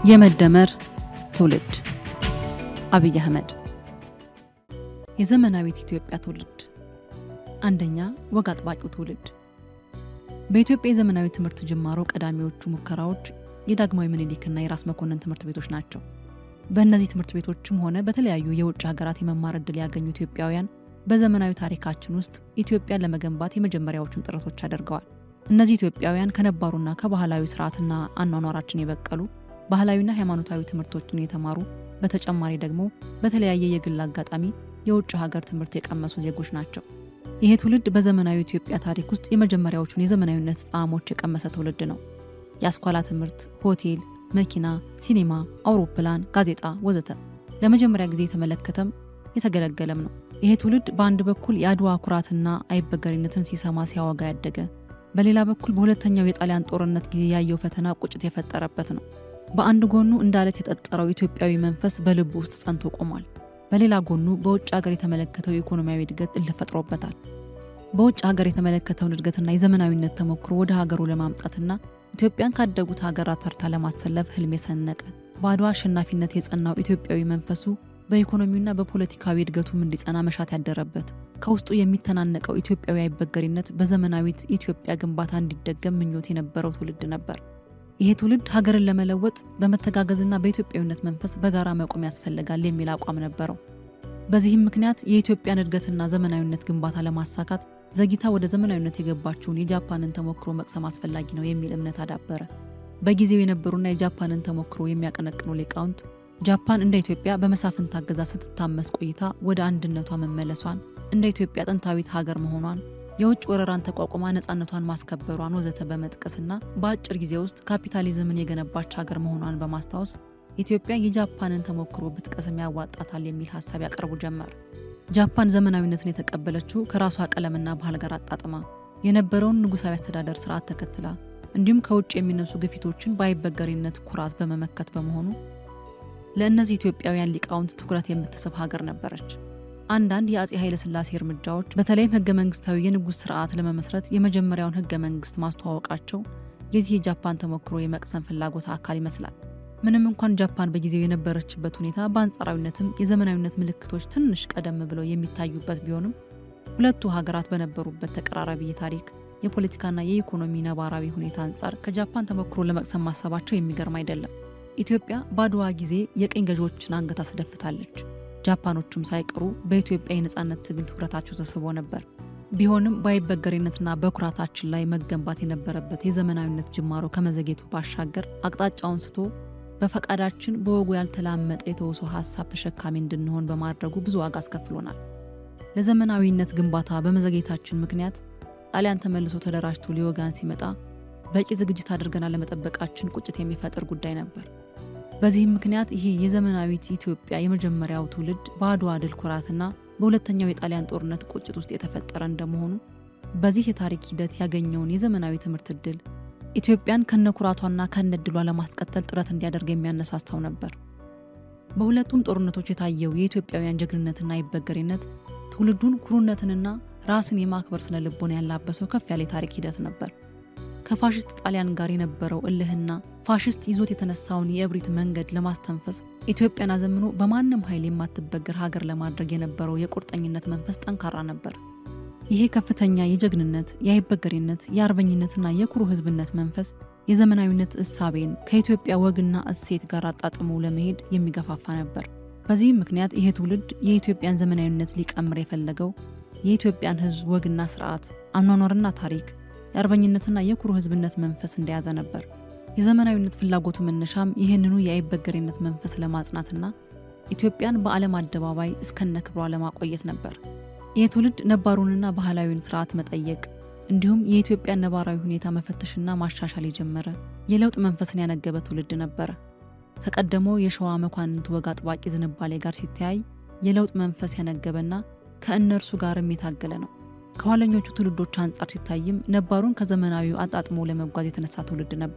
የመደመር ትውልድ አብይ አህመድ የዘመናዊት ኢትዮጵያ ትውልድ አንደኛ ወግ አጥባቂው ትውልድ በኢትዮጵያ የዘመናዊ ትምህርት ጅማሮ ቀዳሚዎቹ ሙከራዎች የዳግማዊ ምኒልክና የራስ መኮንን ትምህርት ቤቶች ናቸው። በእነዚህ ትምህርት ቤቶችም ሆነ በተለያዩ የውጭ ሀገራት የመማር ዕድል ያገኙ ኢትዮጵያውያን በዘመናዊ ታሪካችን ውስጥ ኢትዮጵያን ለመገንባት የመጀመሪያዎቹን ጥረቶች አድርገዋል። እነዚህ ኢትዮጵያውያን ከነባሩና ከባህላዊ ስርዓትና አኗኗራችን የበቀሉ ባህላዊና ሃይማኖታዊ ትምህርቶችን የተማሩ በተጨማሪ ደግሞ በተለያየ የግል አጋጣሚ የውጭ ሀገር ትምህርት የቀመሱ ዜጎች ናቸው። ይሄ ትውልድ በዘመናዊ ኢትዮጵያ ታሪክ ውስጥ የመጀመሪያዎቹን የዘመናዊነት ጣዕሞች የቀመሰ ትውልድ ነው። የአስኳላ ትምህርት፣ ሆቴል፣ መኪና፣ ሲኔማ፣ አውሮፕላን፣ ጋዜጣ ወዘተ ለመጀመሪያ ጊዜ የተመለከተም የተገለገለም ነው። ይሄ ትውልድ በአንድ በኩል የአድዋ ኩራትና አይበገሪነትን ሲሰማ ሲያወጋ ያደገ፣ በሌላ በኩል በሁለተኛው የጣሊያን ጦርነት ጊዜ ያየው ፈተና ቁጭት የፈጠረበት ነው። በአንድ ጎኑ እንደ አለት የጠጠረው ኢትዮጵያዊ መንፈስ በልቡ ውስጥ ጸንቶ ቆሟል። በሌላ ጎኑ በውጭ ሀገር የተመለከተው የኢኮኖሚያዊ እድገት እልህ ፈጥሮበታል። በውጭ ሀገር የተመለከተውን እድገትና የዘመናዊነት ተሞክሮ ወደ ሀገሩ ለማምጣትና ኢትዮጵያን ካደጉት ሀገራት ተርታ ለማሰለፍ ህልም የሰነቀ በአድዋ አሸናፊነት የጸናው ኢትዮጵያዊ መንፈሱ በኢኮኖሚውና በፖለቲካዊ እድገቱም እንዲጸና መሻት ያደረበት ከውስጡ የሚተናነቀው ኢትዮጵያዊ አይበገሪነት በዘመናዊት ኢትዮጵያ ግንባታ እንዲደገም ምኞት የነበረው ትውልድ ነበር። ይሄ ትውልድ ሀገርን ለመለወጥ በመተጋገዝና በኢትዮጵያዊነት መንፈስ በጋራ መቆም ያስፈልጋል የሚል አቋም ነበረው። በዚህም ምክንያት የኢትዮጵያን እድገትና ዘመናዊነት ግንባታ ለማሳካት ዘግይታ ወደ ዘመናዊነት የገባችውን የጃፓንን ተሞክሮ መቅሰም አስፈላጊ ነው የሚል እምነት አዳበረ። በጊዜው የነበሩና የጃፓንን ተሞክሮ የሚያቀነቅኑ ሊቃውንት ጃፓን እንደ ኢትዮጵያ በመሳፍንት አገዛዝ ስትታመስ ቆይታ ወደ አንድነቷ መመለሷን፣ እንደ ኢትዮጵያ ጥንታዊት ሀገር መሆኗን፣ የውጭ ወረራን ተቋቁማ ነፃነቷን ማስከበሯን ወዘተ በመጥቀስና በአጭር ጊዜ ውስጥ ካፒታሊዝምን የገነባች ሀገር መሆኗን በማስታወስ ኢትዮጵያ የጃፓንን ተሞክሮ ብትቀስም ያዋጣታል የሚል ሀሳብ ያቀርቡ ጀመር። ጃፓን ዘመናዊነትን የተቀበለችው ከራሷ ቀለምና ባህል ጋር አጣጥማ የነበረውን ንጉሳዊ አስተዳደር ስርዓት ተከትላ እንዲሁም ከውጭ የሚነሱ ግፊቶችን በአይበገሪነት ኩራት በመመከት በመሆኑ ለእነዚህ ኢትዮጵያውያን ሊቃውንት ትኩረት የምትስብ ሀገር ነበረች። አንዳንድ የአጼ ኃይለ ሥላሴ እርምጃዎች በተለይም ህገ መንግስታዊ የንጉሥ ስርዓት ለመመስረት የመጀመሪያውን ህገ መንግስት ማስተዋወቃቸው የዚህ የጃፓን ተሞክሮ የመቅሰም ፍላጎት አካል ይመስላል። ምንም እንኳን ጃፓን በጊዜው የነበረችበት ሁኔታ በአንጻራዊነትም የዘመናዊነት ምልክቶች ትንሽ ቀደም ብለው የሚታዩበት ቢሆንም ሁለቱ ሀገራት በነበሩበት ተቀራራቢ የታሪክ የፖለቲካና የኢኮኖሚ ነባራዊ ሁኔታ አንጻር ከጃፓን ተሞክሮ ለመቅሰም ማሰባቸው የሚገርም አይደለም። ኢትዮጵያ በአድዋ ጊዜ የቅኝ ገዢዎችን አንገት አስደፍታለች። ጃፓኖቹም ሳይቀሩ በኢትዮጵያ የነፃነት ትግል ትኩረታቸው ተስቦ ነበር። ቢሆንም በአይበገሬነትና በኩራታችን ላይ መገንባት የነበረበት የዘመናዊነት ጅማሮ ከመዘጌቱ ባሻገር አቅጣጫውን ስቶ በፈቃዳችን በወጉ ያልተላመጠ የተውሶ ሀሳብ ተሸካሚ እንድንሆን በማድረጉ ብዙ ዋጋ አስከፍሎናል። ለዘመናዊነት ግንባታ በመዘጌታችን ምክንያት ጣሊያን ተመልሶ ተደራጅቶ ሊወጋን ሲመጣ በቂ ዝግጅት አድርገን አለመጠበቃችን ቁጭት የሚፈጥር ጉዳይ ነበር። በዚህም ምክንያት ይሄ የዘመናዊት ኢትዮጵያ የመጀመሪያው ትውልድ በአድዋ ድል ኩራትና በሁለተኛው የጣሊያን ጦርነት ቁጭት ውስጥ የተፈጠረ እንደመሆኑ በዚህ የታሪክ ሂደት ያገኘውን የዘመናዊ ትምህርት ዕድል ኢትዮጵያን ከነኩራቷና ከነድሏ ለማስቀጠል ጥረት እንዲያደርግ የሚያነሳሳው ነበር። በሁለቱም ጦርነቶች የታየው የኢትዮጵያውያን ጀግንነትና አይበገሬነት ትውልዱን ኩሩነትንና ራስን የማክበር ስነ ልቦና ያላበሰው ከፍ ያለ የታሪክ ሂደት ነበር። ከፋሽስት ጣሊያን ጋር የነበረው እልህና ፋሽስት ይዞት የተነሳውን የእብሪት መንገድ ለማስተንፈስ ኢትዮጵያን አዘምኖ በማንም ኃይል የማትበገር ሀገር ለማድረግ የነበረው የቁርጠኝነት መንፈስ ጠንካራ ነበር። ይሄ ከፍተኛ የጀግንነት፣ የአይበገሬነት፣ የአርበኝነትና የኩሩ ሕዝብነት መንፈስ የዘመናዊነት እሳቤን ከኢትዮጵያ ወግና እሴት ጋር አጣጥሞ ለመሄድ የሚገፋፋ ነበር። በዚህም ምክንያት ይሄ ትውልድ የኢትዮጵያን ዘመናዊነት ሊቀምር የፈለገው የኢትዮጵያን ሕዝብ ወግና ስርዓት፣ አኗኗርና ታሪክ የአርበኝነትና የኩሩ ህዝብነት መንፈስ እንደያዘ ነበር። የዘመናዊነት ፍላጎቱ መነሻም ይህንኑ የአይበገሬነት መንፈስ ለማጽናትና ኢትዮጵያን በዓለም አደባባይ እስከነ ክብሯ ለማቆየት ነበር። ይህ ትውልድ ነባሩንና ባህላዊውን ስርዓት መጠየቅ እንዲሁም የኢትዮጵያን ነባራዊ ሁኔታ መፈተሽና ማሻሻል የጀመረ የለውጥ መንፈስን ያነገበ ትውልድ ነበረ። ከቀደመው የሸዋ መኳንንት ወግ አጥባቂ ዝንባሌ ጋር ሲተያይ የለውጥ መንፈስ ያነገበና ከእነርሱ ጋርም የታገለ ነው። ከኋለኞቹ ትውልዶች አንጻር ሲታይም ነባሩን ከዘመናዊው አጣጥሞ ለመጓዝ የተነሳ ትውልድ ነበር።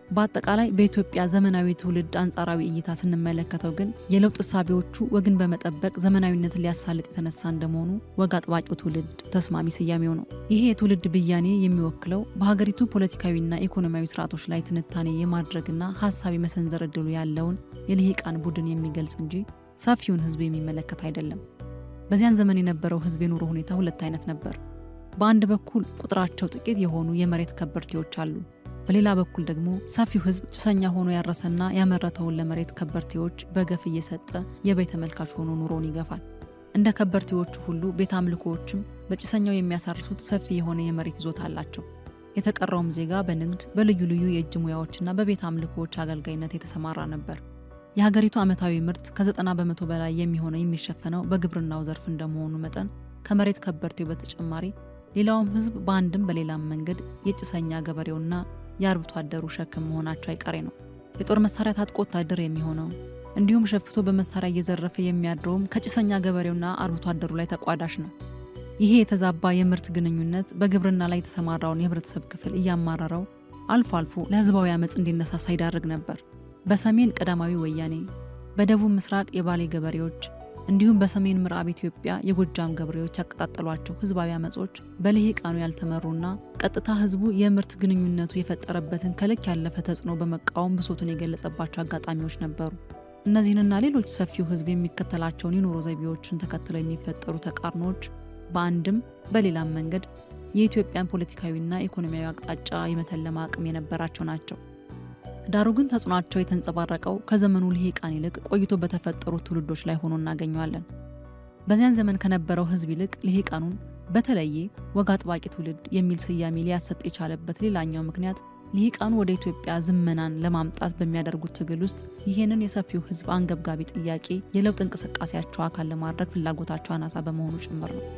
በአጠቃላይ በኢትዮጵያ ዘመናዊ ትውልድ አንጻራዊ እይታ ስንመለከተው ግን የለውጥ እሳቤዎቹ ወግን በመጠበቅ ዘመናዊነትን ሊያሳልጥ የተነሳ እንደመሆኑ ወግ አጥባቂው ትውልድ ተስማሚ ስያሜው ነው። ይሄ የትውልድ ብያኔ የሚወክለው በሀገሪቱ ፖለቲካዊና ኢኮኖሚያዊ ስርዓቶች ላይ ትንታኔ የማድረግና ሀሳብ የመሰንዘር እድሉ ያለውን የልሂቃን ቡድን የሚገልጽ እንጂ ሰፊውን ህዝብ የሚመለከት አይደለም። በዚያን ዘመን የነበረው ህዝብ የኑሮ ሁኔታ ሁለት አይነት ነበር። በአንድ በኩል ቁጥራቸው ጥቂት የሆኑ የመሬት ከበርቴዎች አሉ። በሌላ በኩል ደግሞ ሰፊው ህዝብ ጭሰኛ ሆኖ ያረሰና ያመረተውን ለመሬት ከበርቴዎች በገፍ እየሰጠ የበይ ተመልካች ሆኖ ኑሮውን ይገፋል። እንደ ከበርቴዎቹ ሁሉ ቤተ አምልኮዎችም በጭሰኛው የሚያሳርሱት ሰፊ የሆነ የመሬት ይዞታ አላቸው። የተቀረውም ዜጋ በንግድ በልዩ ልዩ የእጅ ሙያዎችና በቤተ አምልኮዎች አገልጋይነት የተሰማራ ነበር። የሀገሪቱ ዓመታዊ ምርት ከዘጠና በመቶ በላይ የሚሆነው የሚሸፈነው በግብርናው ዘርፍ እንደመሆኑ መጠን ከመሬት ከበርቴው በተጨማሪ ሌላውም ህዝብ በአንድም በሌላም መንገድ የጭሰኛ ገበሬውና የአርብቶ አደሩ ሸክም መሆናቸው አይቀሬ ነው። የጦር መሳሪያ ታጥቆ ወታደር የሚሆነው እንዲሁም ሸፍቶ በመሳሪያ እየዘረፈ የሚያድረውም ከጭሰኛ ገበሬውና አርብቶ አደሩ ላይ ተቋዳሽ ነው። ይሄ የተዛባ የምርት ግንኙነት በግብርና ላይ የተሰማራውን የህብረተሰብ ክፍል እያማረረው አልፎ አልፎ ለህዝባዊ አመፅ እንዲነሳሳ ይዳርግ ነበር። በሰሜን ቀዳማዊ ወያኔ፣ በደቡብ ምስራቅ የባሌ ገበሬዎች እንዲሁም በሰሜን ምዕራብ ኢትዮጵያ የጎጃም ገበሬዎች ያቀጣጠሏቸው ህዝባዊ አመጾች በልሂቃኑ ያልተመሩና ቀጥታ ህዝቡ የምርት ግንኙነቱ የፈጠረበትን ከልክ ያለፈ ተጽዕኖ በመቃወም ብሶቱን የገለጸባቸው አጋጣሚዎች ነበሩ። እነዚህንና ሌሎች ሰፊው ህዝብ የሚከተላቸውን የኑሮ ዘይቤዎችን ተከትለው የሚፈጠሩ ተቃርኖዎች በአንድም በሌላም መንገድ የኢትዮጵያን ፖለቲካዊና ኢኮኖሚያዊ አቅጣጫ የመተለም አቅም የነበራቸው ናቸው። ዳሩ ግን ተጽዕኗቸው የተንጸባረቀው ከዘመኑ ልሂቃን ይልቅ ቆይቶ በተፈጠሩ ትውልዶች ላይ ሆኖ እናገኘዋለን። በዚያን ዘመን ከነበረው ህዝብ ይልቅ ልሂቃኑን በተለየ ወግ አጥባቂ ትውልድ የሚል ስያሜ ሊያሰጥ የቻለበት ሌላኛው ምክንያት ልሂቃኑ ወደ ኢትዮጵያ ዝመናን ለማምጣት በሚያደርጉት ትግል ውስጥ ይህንን የሰፊው ህዝብ አንገብጋቢ ጥያቄ የለውጥ እንቅስቃሴያቸው አካል ለማድረግ ፍላጎታቸው አናሳ በመሆኑ ጭምር ነው።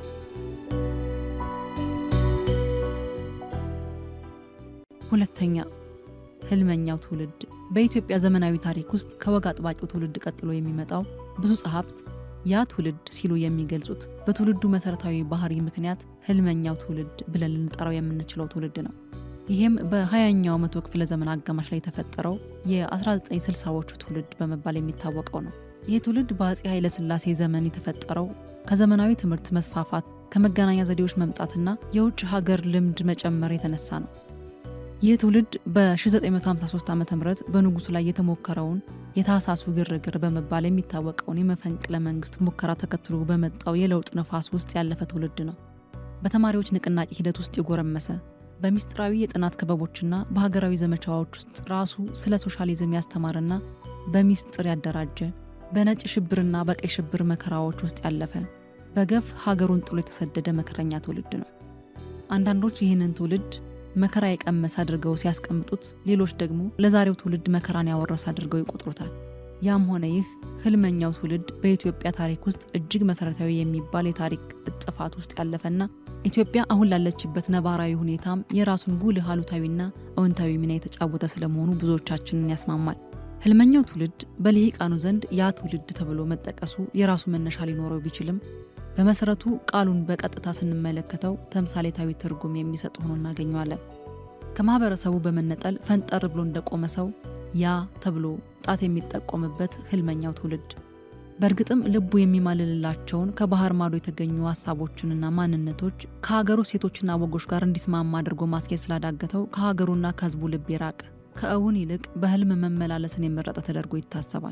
ሁለተኛ ህልመኛው ትውልድ በኢትዮጵያ ዘመናዊ ታሪክ ውስጥ ከወግ አጥባቂው ትውልድ ቀጥሎ የሚመጣው ብዙ ጸሐፍት ያ ትውልድ ሲሉ የሚገልጹት በትውልዱ መሰረታዊ ባህሪ ምክንያት ህልመኛው ትውልድ ብለን ልንጠራው የምንችለው ትውልድ ነው። ይህም በሀያኛው መቶ ክፍለ ዘመን አጋማሽ ላይ የተፈጠረው የ1960ዎቹ ትውልድ በመባል የሚታወቀው ነው። ይህ ትውልድ በአፄ ኃይለሥላሴ ዘመን የተፈጠረው ከዘመናዊ ትምህርት መስፋፋት፣ ከመገናኛ ዘዴዎች መምጣትና የውጭ ሀገር ልምድ መጨመር የተነሳ ነው። ይህ ትውልድ በ1953 ዓ ም በንጉሱ ላይ የተሞከረውን የታህሳሱ ግርግር በመባል የሚታወቀውን የመፈንቅለ መንግስት ሙከራ ተከትሎ በመጣው የለውጥ ነፋስ ውስጥ ያለፈ ትውልድ ነው። በተማሪዎች ንቅናቄ ሂደት ውስጥ የጎረመሰ በሚስጥራዊ የጥናት ክበቦችና በሀገራዊ ዘመቻዎች ውስጥ ራሱ ስለ ሶሻሊዝም ያስተማረና በሚስጥር ያደራጀ በነጭ ሽብርና በቀይ ሽብር መከራዎች ውስጥ ያለፈ በገፍ ሀገሩን ጥሎ የተሰደደ መከረኛ ትውልድ ነው። አንዳንዶች ይህንን ትውልድ መከራ የቀመሰ አድርገው ሲያስቀምጡት፣ ሌሎች ደግሞ ለዛሬው ትውልድ መከራን ያወረሰ አድርገው ይቆጥሩታል። ያም ሆነ ይህ ህልመኛው ትውልድ በኢትዮጵያ ታሪክ ውስጥ እጅግ መሰረታዊ የሚባል የታሪክ እጥፋት ውስጥ ያለፈና ኢትዮጵያ አሁን ላለችበት ነባራዊ ሁኔታም የራሱን ጉልህ አሉታዊና አዎንታዊ ሚና የተጫወተ ስለመሆኑ ብዙዎቻችንን ያስማማል። ህልመኛው ትውልድ በልሂቃኑ ዘንድ ያ ትውልድ ተብሎ መጠቀሱ የራሱ መነሻ ሊኖረው ቢችልም በመሰረቱ ቃሉን በቀጥታ ስንመለከተው ተምሳሌታዊ ትርጉም የሚሰጥ ሆኖ እናገኘዋለን። ከማህበረሰቡ በመነጠል ፈንጠር ብሎ እንደቆመ ሰው ያ ተብሎ ጣት የሚጠቆምበት ህልመኛው ትውልድ በእርግጥም ልቡ የሚማልልላቸውን ከባህር ማዶ የተገኙ ሀሳቦችንና ማንነቶች ከሀገሩ ሴቶችና ወጎች ጋር እንዲስማማ አድርጎ ማስኬድ ስላዳገተው ከሀገሩና ከህዝቡ ልብ የራቀ ከእውን ይልቅ በህልም መመላለስን የመረጠ ተደርጎ ይታሰባል።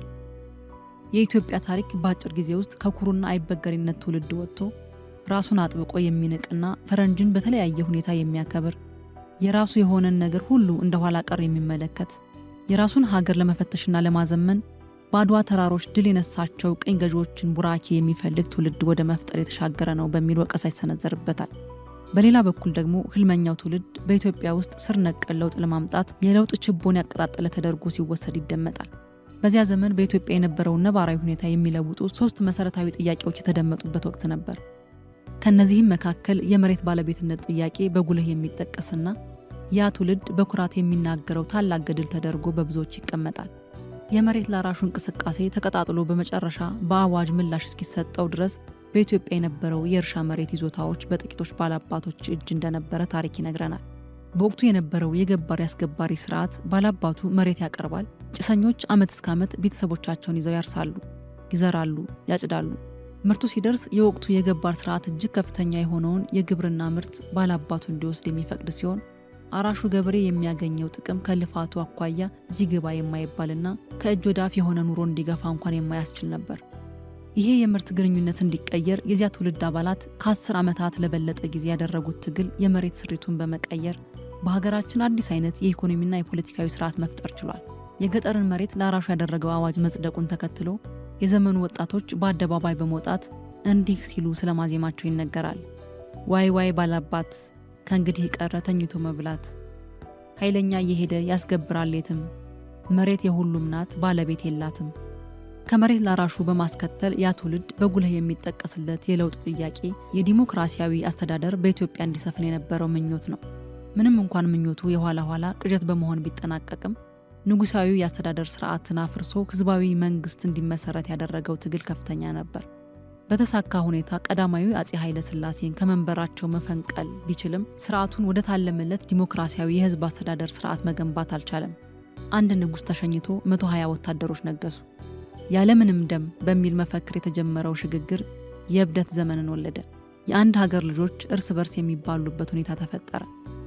የኢትዮጵያ ታሪክ በአጭር ጊዜ ውስጥ ከኩሩና አይበገሪነት ትውልድ ወጥቶ ራሱን አጥብቆ የሚንቅና ፈረንጅን በተለያየ ሁኔታ የሚያከብር የራሱ የሆነን ነገር ሁሉ እንደ ኋላ ቀር የሚመለከት የራሱን ሀገር ለመፈተሽና ለማዘመን በአድዋ ተራሮች ድል የነሳቸው ቅኝ ገዢዎችን ቡራኬ የሚፈልግ ትውልድ ወደ መፍጠር የተሻገረ ነው በሚል ወቀሳ ይሰነዘርበታል። በሌላ በኩል ደግሞ ህልመኛው ትውልድ በኢትዮጵያ ውስጥ ስር ነቀል ለውጥ ለማምጣት የለውጥ ችቦን ያቀጣጠለ ተደርጎ ሲወሰድ ይደመጣል። በዚያ ዘመን በኢትዮጵያ የነበረውን ነባራዊ ሁኔታ የሚለውጡ ሶስት መሰረታዊ ጥያቄዎች የተደመጡበት ወቅት ነበር። ከእነዚህም መካከል የመሬት ባለቤትነት ጥያቄ በጉልህ የሚጠቀስና ያ ትውልድ በኩራት የሚናገረው ታላቅ ገድል ተደርጎ በብዙዎች ይቀመጣል። የመሬት ላራሹ እንቅስቃሴ ተቀጣጥሎ በመጨረሻ በአዋጅ ምላሽ እስኪሰጠው ድረስ በኢትዮጵያ የነበረው የእርሻ መሬት ይዞታዎች በጥቂቶች ባላባቶች እጅ እንደነበረ ታሪክ ይነግረናል። በወቅቱ የነበረው የገባሪ አስገባሪ ስርዓት ባላባቱ መሬት ያቀርባል። ጭሰኞች ዓመት እስከ ዓመት ቤተሰቦቻቸውን ይዘው ያርሳሉ፣ ይዘራሉ፣ ያጭዳሉ። ምርቱ ሲደርስ የወቅቱ የገባር ስርዓት እጅግ ከፍተኛ የሆነውን የግብርና ምርት ባላባቱ እንዲወስድ የሚፈቅድ ሲሆን አራሹ ገበሬ የሚያገኘው ጥቅም ከልፋቱ አኳያ እዚህ ግባ የማይባልና ከእጅ ወደ አፍ የሆነ ኑሮ እንዲገፋ እንኳን የማያስችል ነበር። ይሄ የምርት ግንኙነት እንዲቀየር የዚያ ትውልድ አባላት ከአስር ዓመታት ለበለጠ ጊዜ ያደረጉት ትግል የመሬት ስሪቱን በመቀየር በሀገራችን አዲስ አይነት የኢኮኖሚና የፖለቲካዊ ስርዓት መፍጠር ችሏል። የገጠርን መሬት ለአራሹ ያደረገው አዋጅ መጽደቁን ተከትሎ የዘመኑ ወጣቶች በአደባባይ በመውጣት እንዲህ ሲሉ ስለማዜማቸው ይነገራል። ዋይ ዋይ ባላባት ከእንግዲህ ቀረ ተኝቶ መብላት፣ ኃይለኛ እየሄደ ያስገብራል የትም፣ መሬት የሁሉም ናት ባለቤት የላትም። ከመሬት ላራሹ በማስከተል ያ ትውልድ በጉልህ የሚጠቀስለት የለውጥ ጥያቄ የዲሞክራሲያዊ አስተዳደር በኢትዮጵያ እንዲሰፍን የነበረው ምኞት ነው። ምንም እንኳን ምኞቱ የኋላ ኋላ ቅዠት በመሆን ቢጠናቀቅም ንጉሳዊ የአስተዳደር ስርዓትን አፍርሶ ህዝባዊ መንግስት እንዲመሰረት ያደረገው ትግል ከፍተኛ ነበር። በተሳካ ሁኔታ ቀዳማዊ አጼ ኃይለ ሥላሴን ከመንበራቸው መፈንቀል ቢችልም ስርዓቱን ወደ ታለመለት ዲሞክራሲያዊ የህዝብ አስተዳደር ስርዓት መገንባት አልቻለም። አንድ ንጉሥ ተሸኝቶ 120 ወታደሮች ነገሱ። ያለምንም ደም በሚል መፈክር የተጀመረው ሽግግር የእብደት ዘመንን ወለደ። የአንድ ሀገር ልጆች እርስ በርስ የሚባሉበት ሁኔታ ተፈጠረ።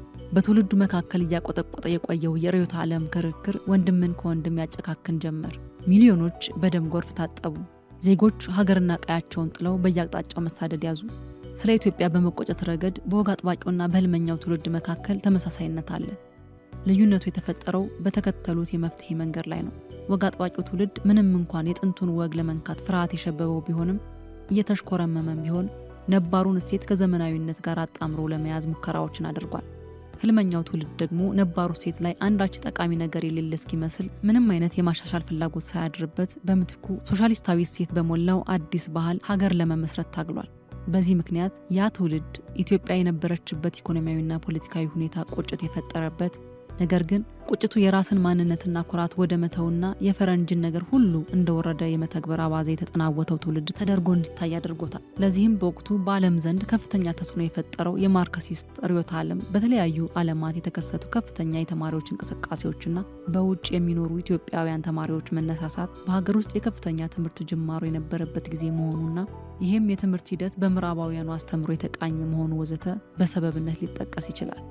በትውልዱ መካከል እያቆጠቆጠ የቆየው የርዕዮተ ዓለም ክርክር ወንድምን ከወንድም ያጨካክን ጀመር። ሚሊዮኖች በደም ጎርፍ ታጠቡ። ዜጎች ሀገርና ቀያቸውን ጥለው በየአቅጣጫው መሳደድ ያዙ። ስለ ኢትዮጵያ በመቆጨት ረገድ በወግ አጥባቂውና በህልመኛው ትውልድ መካከል ተመሳሳይነት አለ። ልዩነቱ የተፈጠረው በተከተሉት የመፍትሄ መንገድ ላይ ነው። ወግ አጥባቂው ትውልድ ምንም እንኳን የጥንቱን ወግ ለመንካት ፍርሃት የሸበበው ቢሆንም እየተሽኮረመመም ቢሆን ነባሩን እሴት ከዘመናዊነት ጋር አጣምሮ ለመያዝ ሙከራዎችን አድርጓል። ህልመኛው ትውልድ ደግሞ ነባሩ እሴት ላይ አንዳች ጠቃሚ ነገር የሌለ እስኪመስል ምንም አይነት የማሻሻል ፍላጎት ሳያድርበት በምትኩ ሶሻሊስታዊ እሴት በሞላው አዲስ ባህል ሀገር ለመመስረት ታግሏል። በዚህ ምክንያት ያ ትውልድ ኢትዮጵያ የነበረችበት ኢኮኖሚያዊና ፖለቲካዊ ሁኔታ ቁጭት የፈጠረበት ነገር ግን ቁጭቱ የራስን ማንነትና ኩራት ወደ መተውና የፈረንጅን ነገር ሁሉ እንደወረደ የመተግበር አባዜ የተጠናወተው ትውልድ ተደርጎ እንዲታይ አድርጎታል። ለዚህም በወቅቱ በዓለም ዘንድ ከፍተኛ ተጽዕኖ የፈጠረው የማርክሲስት ርዕዮተ ዓለም በተለያዩ ዓለማት የተከሰቱ ከፍተኛ የተማሪዎች እንቅስቃሴዎችና በውጭ የሚኖሩ ኢትዮጵያውያን ተማሪዎች መነሳሳት በሀገር ውስጥ የከፍተኛ ትምህርት ጅማሮ የነበረበት ጊዜ መሆኑና ይህም የትምህርት ሂደት በምዕራባውያኑ አስተምሮ የተቃኘ መሆኑ ወዘተ በሰበብነት ሊጠቀስ ይችላል።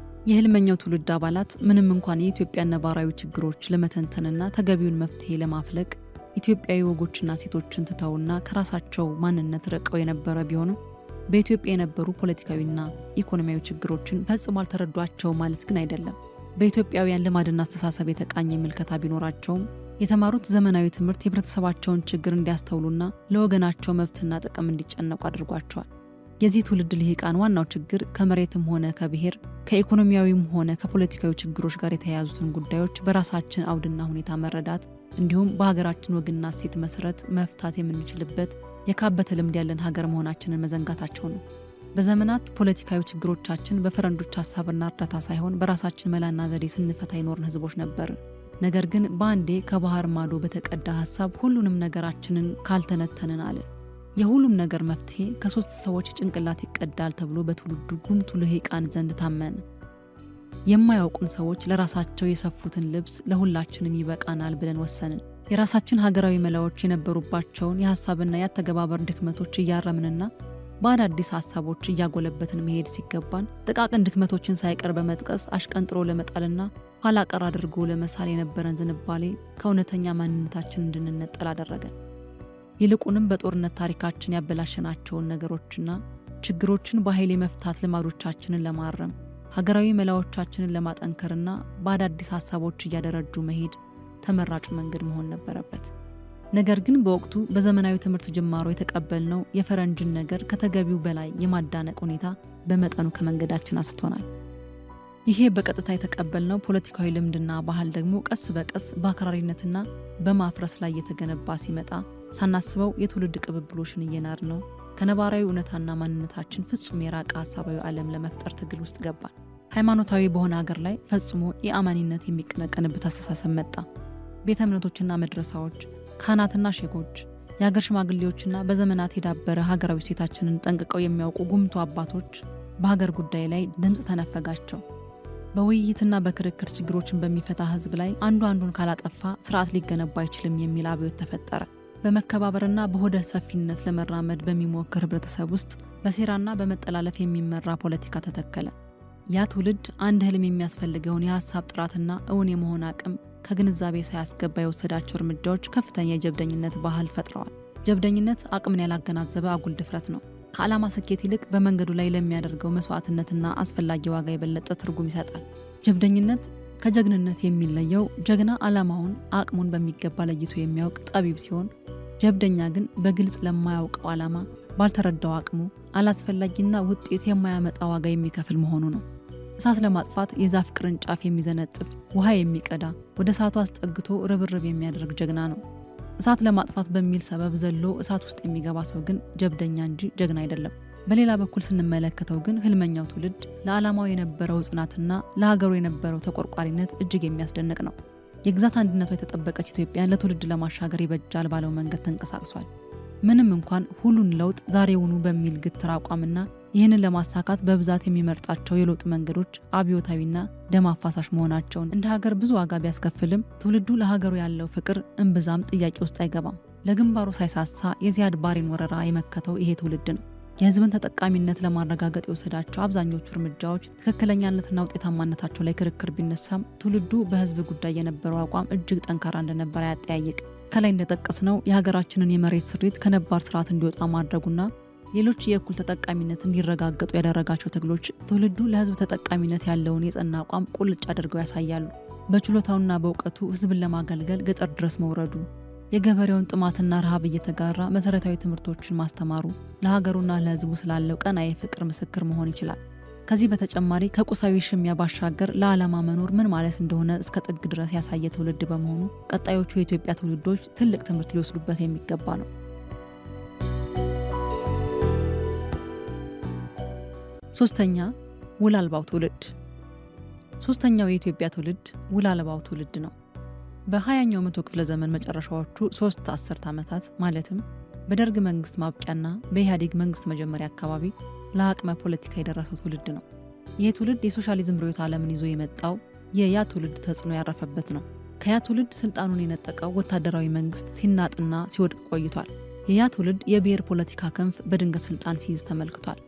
የህልመኛው ትውልድ አባላት ምንም እንኳን የኢትዮጵያን ነባራዊ ችግሮች ለመተንተንና ተገቢውን መፍትሄ ለማፍለቅ ኢትዮጵያዊ ወጎችና ሴቶችን ትተውና ከራሳቸው ማንነት ርቀው የነበረ ቢሆንም በኢትዮጵያ የነበሩ ፖለቲካዊና ኢኮኖሚያዊ ችግሮችን ፈጽሞ አልተረዷቸው ማለት ግን አይደለም። በኢትዮጵያውያን ልማድና አስተሳሰብ የተቃኘ ምልከታ ቢኖራቸውም የተማሩት ዘመናዊ ትምህርት የህብረተሰባቸውን ችግር እንዲያስተውሉና ለወገናቸው መብትና ጥቅም እንዲጨነቁ አድርጓቸዋል። የዚህ ትውልድ ልሂቃን ዋናው ችግር ከመሬትም ሆነ ከብሔር ከኢኮኖሚያዊም ሆነ ከፖለቲካዊ ችግሮች ጋር የተያያዙትን ጉዳዮች በራሳችን አውድና ሁኔታ መረዳት እንዲሁም በሀገራችን ወግና እሴት መሰረት መፍታት የምንችልበት የካበተ ልምድ ያለን ሀገር መሆናችንን መዘንጋታቸው ነው። በዘመናት ፖለቲካዊ ችግሮቻችን በፈረንጆች ሀሳብና እርዳታ ሳይሆን በራሳችን መላና ዘዴ ስንፈታ ይኖርን ህዝቦች ነበርን። ነገር ግን በአንዴ ከባህር ማዶ በተቀዳ ሀሳብ ሁሉንም ነገራችንን ካልተነተንን አለን። የሁሉም ነገር መፍትሄ ከሶስት ሰዎች ጭንቅላት ይቀዳል ተብሎ በትውልዱ ጉምቱ ልሂቃን ዘንድ ታመነ። የማያውቁን ሰዎች ለራሳቸው የሰፉትን ልብስ ለሁላችንም ይበቃናል ብለን ወሰንን። የራሳችን ሀገራዊ መላዎች የነበሩባቸውን የሀሳብና የአተገባበር ድክመቶች እያረምንና በአዳዲስ ሀሳቦች እያጎለበትን መሄድ ሲገባን ጥቃቅን ድክመቶችን ሳይቀር በመጥቀስ አሽቀንጥሮ ለመጣልና ኋላ ቀር አድርጎ ለመሳል የነበረን ዝንባሌ ከእውነተኛ ማንነታችን እንድንነጠል አደረገን። ይልቁንም በጦርነት ታሪካችን ያበላሸናቸውን ነገሮችና ችግሮችን በኃይል የመፍታት ልማዶቻችንን ለማረም ሀገራዊ መላዎቻችንን ለማጠንከርና በአዳዲስ ሀሳቦች እያደረጁ መሄድ ተመራጩ መንገድ መሆን ነበረበት። ነገር ግን በወቅቱ በዘመናዊ ትምህርት ጅማሮ የተቀበልነው የፈረንጅን ነገር ከተገቢው በላይ የማዳነቅ ሁኔታ በመጠኑ ከመንገዳችን አስቶናል። ይሄ በቀጥታ የተቀበልነው ፖለቲካዊ ልምድና ባህል ደግሞ ቀስ በቀስ በአክራሪነትና በማፍረስ ላይ እየተገነባ ሲመጣ ሳናስበው የትውልድ ቅብብሎሽን እየናድ ነው ከነባራዊ እውነታና ማንነታችን ፍጹም የራቀ ሀሳባዊ ዓለም ለመፍጠር ትግል ውስጥ ገባል። ሃይማኖታዊ በሆነ ሀገር ላይ ፈጽሞ የአማኒነት የሚቀነቀንበት አስተሳሰብ መጣ። ቤተ እምነቶችና መድረሳዎች፣ ካህናትና ሼኮች፣ የሀገር ሽማግሌዎችና በዘመናት የዳበረ ሀገራዊ ሴታችንን ጠንቅቀው የሚያውቁ ጉምቱ አባቶች በሀገር ጉዳይ ላይ ድምፅ ተነፈጋቸው። በውይይትና በክርክር ችግሮችን በሚፈታ ህዝብ ላይ አንዱ አንዱን ካላጠፋ ስርዓት ሊገነባ አይችልም የሚል አብዮት ተፈጠረ። በመከባበርና በሆደ ሰፊነት ለመራመድ በሚሞክር ህብረተሰብ ውስጥ በሴራና በመጠላለፍ የሚመራ ፖለቲካ ተተከለ። ያ ትውልድ አንድ ህልም የሚያስፈልገውን የሀሳብ ጥራትና እውን የመሆን አቅም ከግንዛቤ ሳያስገባ የወሰዳቸው እርምጃዎች ከፍተኛ የጀብደኝነት ባህል ፈጥረዋል። ጀብደኝነት አቅምን ያላገናዘበ አጉል ድፍረት ነው። ከዓላማ ስኬት ይልቅ በመንገዱ ላይ ለሚያደርገው መስዋዕትነትና አስፈላጊ ዋጋ የበለጠ ትርጉም ይሰጣል። ጀብደኝነት ከጀግንነት የሚለየው ጀግና ዓላማውን፣ አቅሙን በሚገባ ለይቶ የሚያውቅ ጠቢብ ሲሆን ጀብደኛ ግን በግልጽ ለማያውቀው ዓላማ ባልተረዳው አቅሙ አላስፈላጊና ውጤት የማያመጣ ዋጋ የሚከፍል መሆኑ ነው። እሳት ለማጥፋት የዛፍ ቅርንጫፍ የሚዘነጥፍ ውሃ የሚቀዳ ወደ እሳቱ አስጠግቶ ርብርብ የሚያደርግ ጀግና ነው። እሳት ለማጥፋት በሚል ሰበብ ዘሎ እሳት ውስጥ የሚገባ ሰው ግን ጀብደኛ እንጂ ጀግና አይደለም። በሌላ በኩል ስንመለከተው ግን ህልመኛው ትውልድ ለዓላማው የነበረው ጽናትና ለሀገሩ የነበረው ተቆርቋሪነት እጅግ የሚያስደንቅ ነው። የግዛት አንድነቷ የተጠበቀች ኢትዮጵያን ለትውልድ ለማሻገር ይበጃል ባለው መንገድ ተንቀሳቅሷል። ምንም እንኳን ሁሉን ለውጥ ዛሬውኑ በሚል ግትር አቋምና ይህንን ለማሳካት በብዛት የሚመርጣቸው የለውጥ መንገዶች አብዮታዊና ደም አፋሳሽ መሆናቸውን እንደ ሀገር ብዙ ዋጋ ቢያስከፍልም ትውልዱ ለሀገሩ ያለው ፍቅር እምብዛም ጥያቄ ውስጥ አይገባም። ለግንባሩ ሳይሳሳ የዚያድ ባሬን ወረራ የመከተው ይሄ ትውልድ ነው። የህዝብን ተጠቃሚነት ለማረጋገጥ የወሰዳቸው አብዛኞቹ እርምጃዎች ትክክለኛነትና ውጤታማነታቸው ላይ ክርክር ቢነሳም ትውልዱ በህዝብ ጉዳይ የነበረው አቋም እጅግ ጠንካራ እንደነበር አያጠያይቅ። ከላይ እንደጠቀስነው የሀገራችንን የመሬት ስሪት ከነባር ስርዓት እንዲወጣ ማድረጉና ሌሎች የእኩል ተጠቃሚነት እንዲረጋገጡ ያደረጋቸው ትግሎች ትውልዱ ለህዝብ ተጠቃሚነት ያለውን የጸና አቋም ቁልጭ አድርገው ያሳያሉ። በችሎታውና በእውቀቱ ህዝብን ለማገልገል ገጠር ድረስ መውረዱ፣ የገበሬውን ጥማትና ረሃብ እየተጋራ መሰረታዊ ትምህርቶችን ማስተማሩ ለሀገሩና ለህዝቡ ስላለው ቀናኢ ፍቅር ምስክር መሆን ይችላል። ከዚህ በተጨማሪ ከቁሳዊ ሽሚያ ባሻገር ለዓላማ መኖር ምን ማለት እንደሆነ እስከ ጥግ ድረስ ያሳየ ትውልድ በመሆኑ ቀጣዮቹ የኢትዮጵያ ትውልዶች ትልቅ ትምህርት ሊወስዱበት የሚገባ ነው። ሶስተኛ ውል አልባው ትውልድ። ሶስተኛው የኢትዮጵያ ትውልድ ውል አልባው ትውልድ ነው። በሀያኛው መቶ ክፍለ ዘመን መጨረሻዎቹ ሶስት አስርት ዓመታት ማለትም በደርግ መንግስት ማብቂያና በኢህአዴግ መንግስት መጀመሪያ አካባቢ ለአቅመ ፖለቲካ የደረሰው ትውልድ ነው። ይህ ትውልድ የሶሻሊዝም ርዕዮተ ዓለምን ይዞ የመጣው የያ ትውልድ ተጽዕኖ ያረፈበት ነው። ከያ ትውልድ ስልጣኑን የነጠቀው ወታደራዊ መንግስት ሲናጥና ሲወድቅ ቆይቷል። የያ ትውልድ የብሔር ፖለቲካ ክንፍ በድንገት ስልጣን ሲይዝ ተመልክቷል።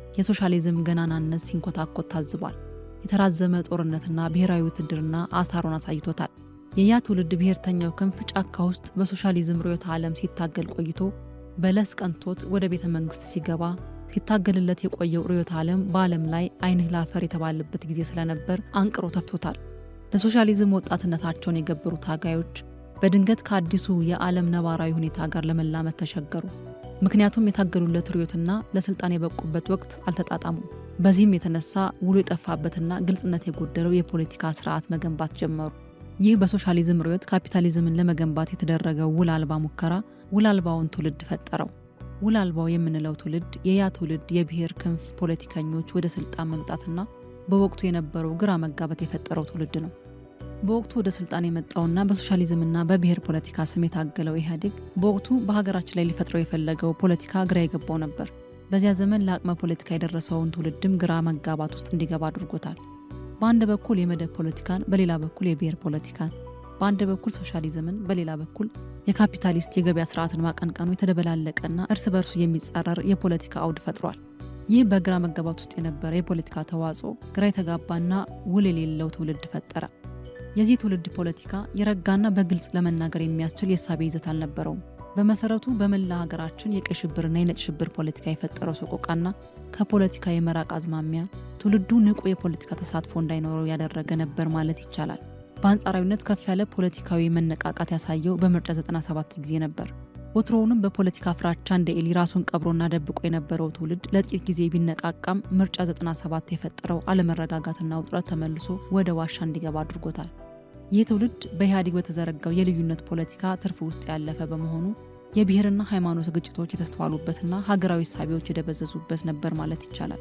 የሶሻሊዝም ገናናነት ሲንኮታኮት ታዝቧል። የተራዘመ ጦርነትና ብሔራዊ ውትድርና አሳሩን አሳይቶታል። የያ ትውልድ ብሔርተኛው ክንፍ ጫካ ውስጥ በሶሻሊዝም ርዕዮተ ዓለም ሲታገል ቆይቶ በለስ ቀንቶት ወደ ቤተ መንግስት ሲገባ ሲታገልለት የቆየው ርዕዮተ ዓለም በዓለም ላይ ዓይንህ ላፈር የተባለበት ጊዜ ስለነበር አንቅሮ ተፍቶታል። ለሶሻሊዝም ወጣትነታቸውን የገበሩ ታጋዮች በድንገት ከአዲሱ የዓለም ነባራዊ ሁኔታ ጋር ለመላመድ ተቸገሩ። ምክንያቱም የታገሉለት ርዕዮትና ለስልጣን የበቁበት ወቅት አልተጣጣሙም። በዚህም የተነሳ ውሉ የጠፋበትና ግልጽነት የጎደለው የፖለቲካ ስርዓት መገንባት ጀመሩ። ይህ በሶሻሊዝም ርዕዮት ካፒታሊዝምን ለመገንባት የተደረገው ውል አልባ ሙከራ ውል አልባውን ትውልድ ፈጠረው። ውል አልባው የምንለው ትውልድ የያ ትውልድ የብሔር ክንፍ ፖለቲከኞች ወደ ስልጣን መምጣትና በወቅቱ የነበረው ግራ መጋባት የፈጠረው ትውልድ ነው። በወቅቱ ወደ ስልጣን የመጣውና በሶሻሊዝምና በብሔር ፖለቲካ ስም የታገለው ኢህአዴግ በወቅቱ በሀገራችን ላይ ሊፈጥረው የፈለገው ፖለቲካ ግራ የገባው ነበር። በዚያ ዘመን ለአቅመ ፖለቲካ የደረሰውን ትውልድም ግራ መጋባት ውስጥ እንዲገባ አድርጎታል። በአንድ በኩል የመደብ ፖለቲካን፣ በሌላ በኩል የብሔር ፖለቲካን፣ በአንድ በኩል ሶሻሊዝምን፣ በሌላ በኩል የካፒታሊስት የገበያ ስርዓትን ማቀንቀኑ የተደበላለቀና እርስ በርሱ የሚጻረር የፖለቲካ አውድ ፈጥሯል። ይህ በግራ መጋባት ውስጥ የነበረ የፖለቲካ ተዋጽኦ ግራ የተጋባና ውል የሌለው ትውልድ ፈጠረ። የዚህ ትውልድ ፖለቲካ የረጋና በግልጽ ለመናገር የሚያስችል የእሳቤ ይዘት አልነበረውም። በመሰረቱ በመላ ሀገራችን የቀይ ሽብርና የነጭ ሽብር ፖለቲካ የፈጠረው ሰቆቃና ከፖለቲካ የመራቅ አዝማሚያ ትውልዱ ንቁ የፖለቲካ ተሳትፎ እንዳይኖረው ያደረገ ነበር ማለት ይቻላል። በአንጻራዊነት ከፍ ያለ ፖለቲካዊ መነቃቃት ያሳየው በምርጫ 97 ጊዜ ነበር። ወትሮውንም በፖለቲካ ፍራቻ እንደ ኤሊ ራሱን ቀብሮና ደብቆ የነበረው ትውልድ ለጥቂት ጊዜ ቢነቃቃም ምርጫ 97 የፈጠረው አለመረጋጋትና ውጥረት ተመልሶ ወደ ዋሻ እንዲገባ አድርጎታል። ይህ ትውልድ በኢህአዴግ በተዘረጋው የልዩነት ፖለቲካ ትርፍ ውስጥ ያለፈ በመሆኑ የብሔርና ሃይማኖት ግጭቶች የተስተዋሉበትና ሀገራዊ ሳቢዎች የደበዘዙበት ነበር ማለት ይቻላል።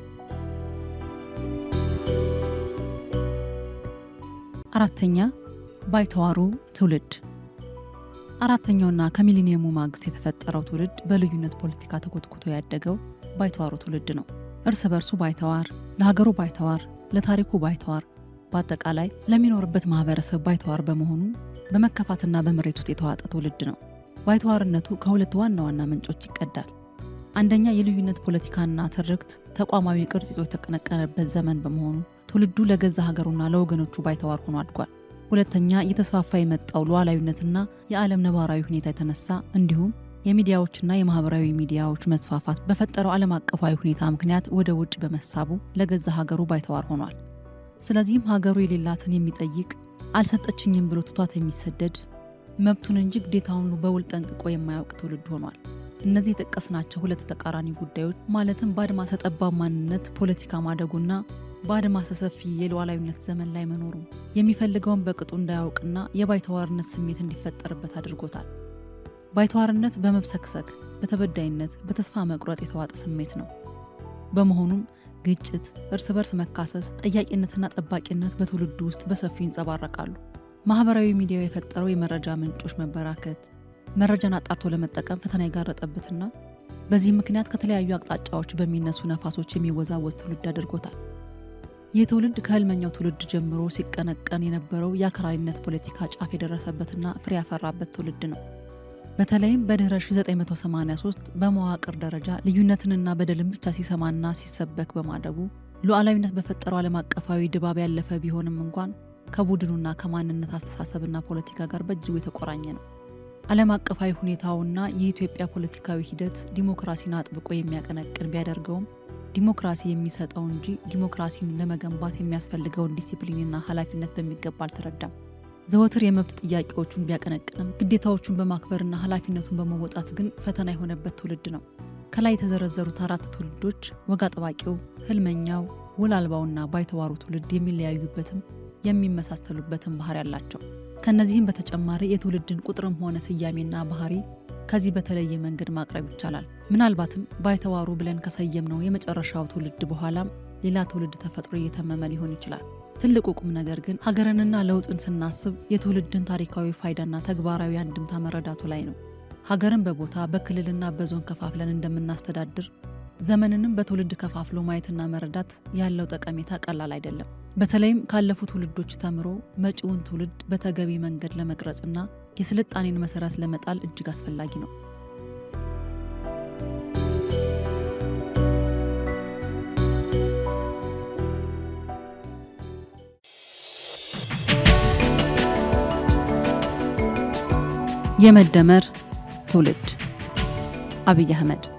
አራተኛ ባይተዋሩ ትውልድ። አራተኛውና ከሚሊኒየሙ ማግስት የተፈጠረው ትውልድ በልዩነት ፖለቲካ ተኮትኩቶ ያደገው ባይተዋሩ ትውልድ ነው። እርስ በርሱ ባይተዋር፣ ለሀገሩ ባይተዋር፣ ለታሪኩ ባይተዋር፣ በአጠቃላይ ለሚኖርበት ማህበረሰብ ባይተዋር በመሆኑ በመከፋትና በምሬት ውስጥ የተዋጠ ትውልድ ነው። ባይተዋርነቱ ከሁለት ዋና ዋና ምንጮች ይቀዳል። አንደኛ የልዩነት ፖለቲካና ትርክት ተቋማዊ ቅርጽ ይዞ የተቀነቀነበት ዘመን በመሆኑ ትውልዱ ለገዛ ሀገሩና ለወገኖቹ ባይተዋር ሆኖ አድጓል። ሁለተኛ እየተስፋፋ የመጣው ሉዓላዊነትና የዓለም ነባራዊ ሁኔታ የተነሳ እንዲሁም የሚዲያዎችና የማህበራዊ ሚዲያዎች መስፋፋት በፈጠረው ዓለም አቀፋዊ ሁኔታ ምክንያት ወደ ውጭ በመሳቡ ለገዛ ሀገሩ ባይተዋር ሆኗል። ስለዚህም ሀገሩ የሌላትን የሚጠይቅ አልሰጠችኝም ብሎ ትቷት የሚሰደድ መብቱን እንጂ ግዴታውን በውል ጠንቅቆ የማያውቅ ትውልድ ሆኗል። እነዚህ የጠቀስናቸው ሁለት ተቃራኒ ጉዳዮች ማለትም በአድማሰ ጠባብ ማንነት ፖለቲካ ማደጉና በአድማሰ ሰፊ የሉዓላዊነት ዘመን ላይ መኖሩ የሚፈልገውን በቅጡ እንዳያውቅና የባይተዋርነት ስሜት እንዲፈጠርበት አድርጎታል። ባይተዋርነት በመብሰክሰክ በተበዳይነት፣ በተስፋ መቁረጥ የተዋጠ ስሜት ነው። በመሆኑም ግጭት፣ እርስ በርስ መካሰስ፣ ጠያቂነትና ጠባቂነት በትውልዱ ውስጥ በሰፊው ይንጸባረቃሉ። ማህበራዊ ሚዲያው የፈጠረው የመረጃ ምንጮች መበራከት መረጃን አጣርቶ ለመጠቀም ፈተና የጋረጠበትና በዚህ ምክንያት ከተለያዩ አቅጣጫዎች በሚነሱ ነፋሶች የሚወዛወዝ ትውልድ አድርጎታል። ይህ ትውልድ ከህልመኛው ትውልድ ጀምሮ ሲቀነቀን የነበረው የአክራሪነት ፖለቲካ ጫፍ የደረሰበትና ፍሬ ያፈራበት ትውልድ ነው። በተለይም በድህረ 1983 በመዋቅር ደረጃ ልዩነትንና በደልን ብቻ ሲሰማና ሲሰበክ በማደጉ ሉዓላዊነት በፈጠረው ዓለም አቀፋዊ ድባብ ያለፈ ቢሆንም እንኳን ከቡድኑና ከማንነት አስተሳሰብና ፖለቲካ ጋር በእጅጉ የተቆራኘ ነው። ዓለም አቀፋዊ ሁኔታውና የኢትዮጵያ ፖለቲካዊ ሂደት ዲሞክራሲን አጥብቆ የሚያቀነቅን ቢያደርገውም ዲሞክራሲ የሚሰጠው እንጂ ዲሞክራሲን ለመገንባት የሚያስፈልገውን ዲሲፕሊንና ኃላፊነት በሚገባ አልተረዳም። ዘወትር የመብት ጥያቄዎቹን ቢያቀነቅንም ግዴታዎቹን በማክበርና ኃላፊነቱን በመወጣት ግን ፈተና የሆነበት ትውልድ ነው። ከላይ የተዘረዘሩት አራት ትውልዶች ወግ አጥባቂው፣ ህልመኛው፣ ውል አልባውና ባይተዋሩ ትውልድ የሚለያዩበትም የሚመሳሰሉበትም ባህሪ አላቸው። ከነዚህም በተጨማሪ የትውልድን ቁጥርም ሆነ ስያሜና ባህሪ ከዚህ በተለየ መንገድ ማቅረብ ይቻላል። ምናልባትም ባይተዋሩ ብለን ከሰየምነው የመጨረሻው ትውልድ በኋላም ሌላ ትውልድ ተፈጥሮ እየተመመ ሊሆን ይችላል። ትልቁ ቁም ነገር ግን ሀገርንና ለውጥን ስናስብ የትውልድን ታሪካዊ ፋይዳና ተግባራዊ አንድምታ መረዳቱ ላይ ነው። ሀገርን በቦታ በክልልና በዞን ከፋፍለን እንደምናስተዳድር ዘመንንም በትውልድ ከፋፍሎ ማየትና መረዳት ያለው ጠቀሜታ ቀላል አይደለም። በተለይም ካለፉ ትውልዶች ተምሮ መጪውን ትውልድ በተገቢ መንገድ ለመቅረጽና የስልጣኔን መሰረት ለመጣል እጅግ አስፈላጊ ነው። የመደመር ትውልድ አብይ አህመድ